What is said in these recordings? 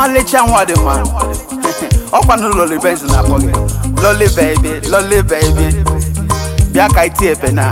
ọmalịcha nwa dị mma ọkwanụ loli benz na-akpọ gị loli baby loli baby bịa ka iti ebe na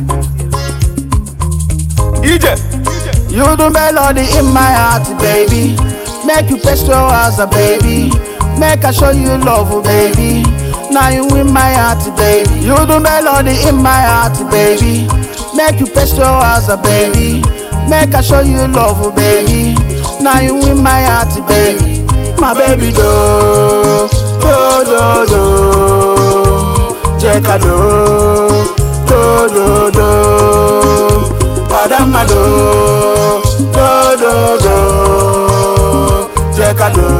ije You the melody in my heart, baby. Make you press your as a baby. Make I show you love, oh, baby. Now you in my heart, baby. You the melody in my heart, baby. Make you press your as a baby. Make I show you love, oh, baby. Now you in my heart, baby. My baby do, do do do, Jeka do, do do do. Adama do, do do do, Jeka do,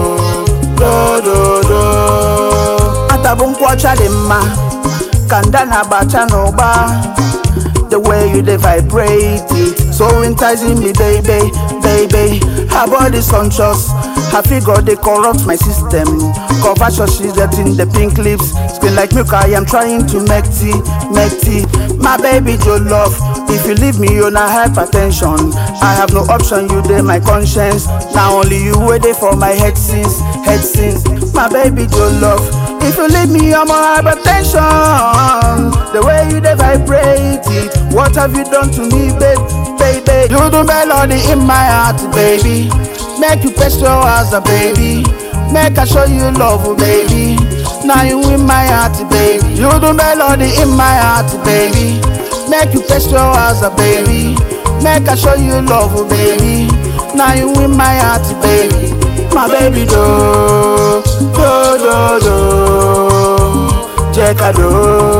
do do do. Atabu nkwọcha dị mma, kanda na-agbacha n'ụba. The way you dey vibrate it, so enticing me, baby, baby. Her body sumptuous, her figure dey corrupt my system. Conversion she's getting the pink lips, spin like milk. I am trying to make tea, make tea. My baby, your love. If you leave me, you na hypertension. I have no option, you dey my conscience. Now only you wait for my head since, head since. My baby, your love. If you leave me, I'm on hypertension. The way you dey vibrate it, what have you done to me, babe, baby? You the melody in my heart, baby. Make you press your as a baby. Make I show you love, oh, baby. Now you in my heart, baby. You the melody in my heart, baby. Make you press your as a baby. Make I show you love, oh, baby. Now you in my heart, baby. My baby do, do do do, Jeka do,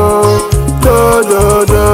do do do,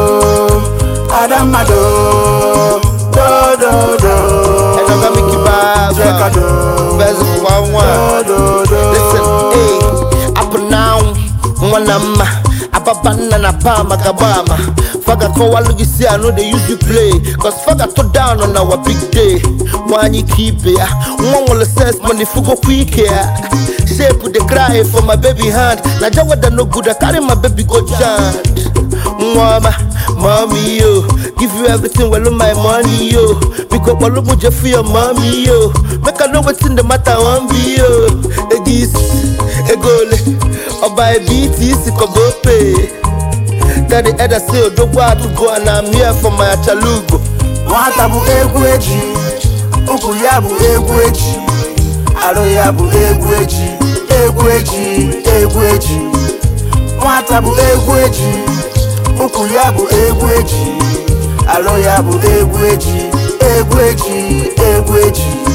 Adama do, do do do, Enoga Mickey Jeka Baba. do, Best one one. do do Listen, do. hey, up now, mwanama. Ababana na pama kabama. Faga kwa walu you see I know they use you play. Cause faga to down on our big day. Wanyi keep ya. Mwangola sense money fugo quick ya. Shape with the cry for my baby hand. Na jawa da no good I carry my baby go chant. Mwama, mommy yo Give you everything, well my money yo Because all of you for your mommy yo Make I know what's in the matter, one be yo Egis, egole Oba e biti isi kogo pay Daddy Eda say odogwa to go and I'm here for my achalugo nwata bụ egwu eji ụkwụ ya bụ egwu eji arụ ya bụ egwu eji egwu eji egwu eji nwata bụ egwu eji ụkwụ ya bụ egwu eji arụ ya bụ egwu eji egwu eji egwu eji